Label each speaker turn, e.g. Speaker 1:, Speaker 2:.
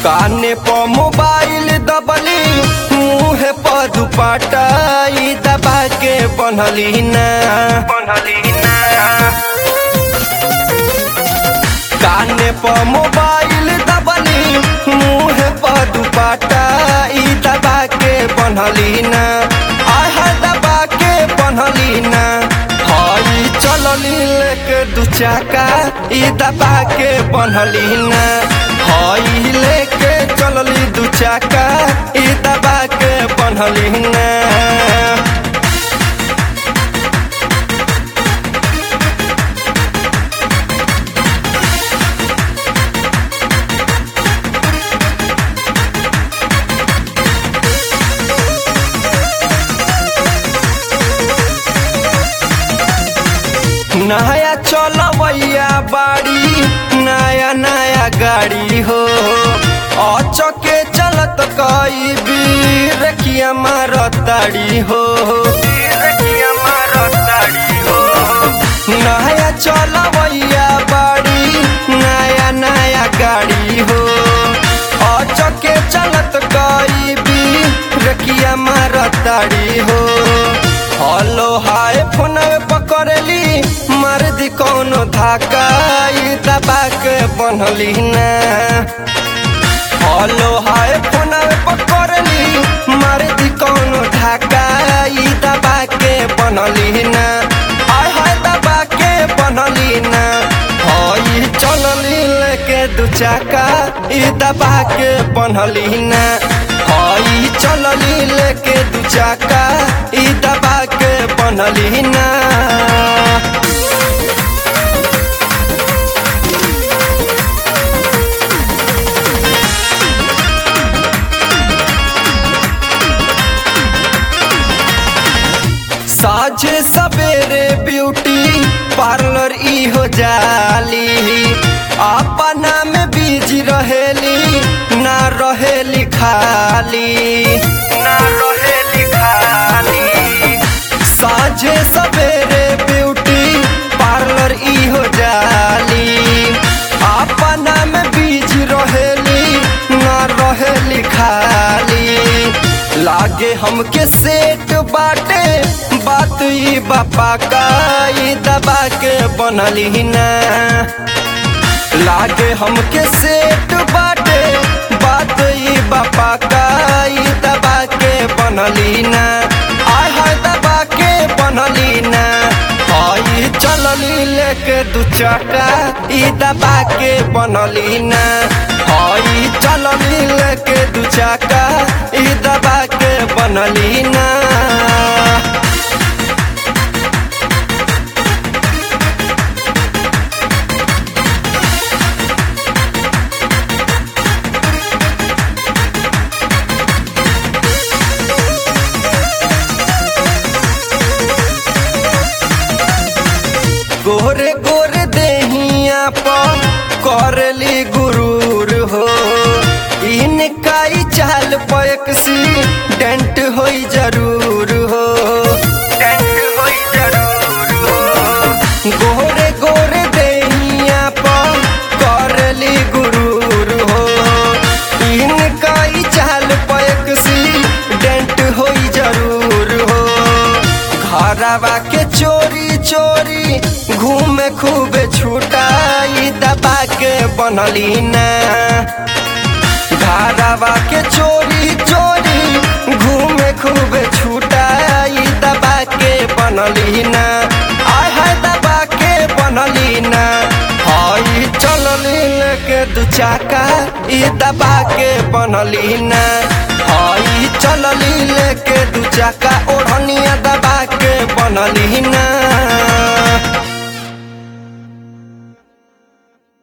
Speaker 1: काने पर मोबाइल दबली मुँह पर दुपट्टा ई दबा के बनली ना बनली ना काने पर मोबाइल दबली मुँह पर दुपट्टा ई दबा के बनली ना आह दबा के बनली ना हई चलली लेके दू चाका ई दबा के बनली ना हई लेके चलली दू चाका ई दबा के बनली ना नया चलवैया बाड़ी नया नया गाड़ी हो अचके चलत कई बीर किया मारताड़ी हो नया चलवैया बाड़ी नया नया गाड़ी हो अचके चलत कई बीर किया मारताड़ी हो हलो हाय फोन पकड़ली मार दी कौनो धाका ई दबा के बनली ना हलो हाय फोन पकड़ली मार दी कौनो धाका ई दबा के बनली ना आय हाय दबा के बनली ना हई चलली लेके दू चाका ई दबा के बनली ना हई चलली लेके दू चाका ई दबा के बनली ना साझे सवेरे ब्यूटी पार्लर ई हो जाली अपना में बिजी रहेली ना रहेली खाली ना रहेली खाली साझे सवेरे ब्यूटी पार्लर ई हो जाली अपना में बिजी रहेली ना रहेली खाली लागे हमके सेट बाटे बात ई बापा का ई दबा के बनली ना लागे हमके सेट बाटे बात ई बापा का ई दबा के बनली ना आय हाय दबा के बनली ना हई चलली लेके दू चाका ई दबा के बनली ना हई चलली लेके दू चाका ई दबा के बनली ना गोरे गोरे देहिया पर करली गुरूर हो इनका ही चाल पैक सी डेंट होई जरूर हो डेंट होई जरूर हो गोरे गोरे देहिया पर करली गुरूर हो इनका ही चाल पैक सी डेंट होई जरूर हो घरवा के चोरी चोरी घूमे खूबे छुटाई दबा के बनली ना घरवा के चोरी चोरी घूमे खूबे छुटाई दबा के बनली ना आय हाय दबा के बनली ना हई चलली लेके दू चाका ई दबा के बनली ना हई चलली लेके दू चाका ओढ़निया दबा के बनली ना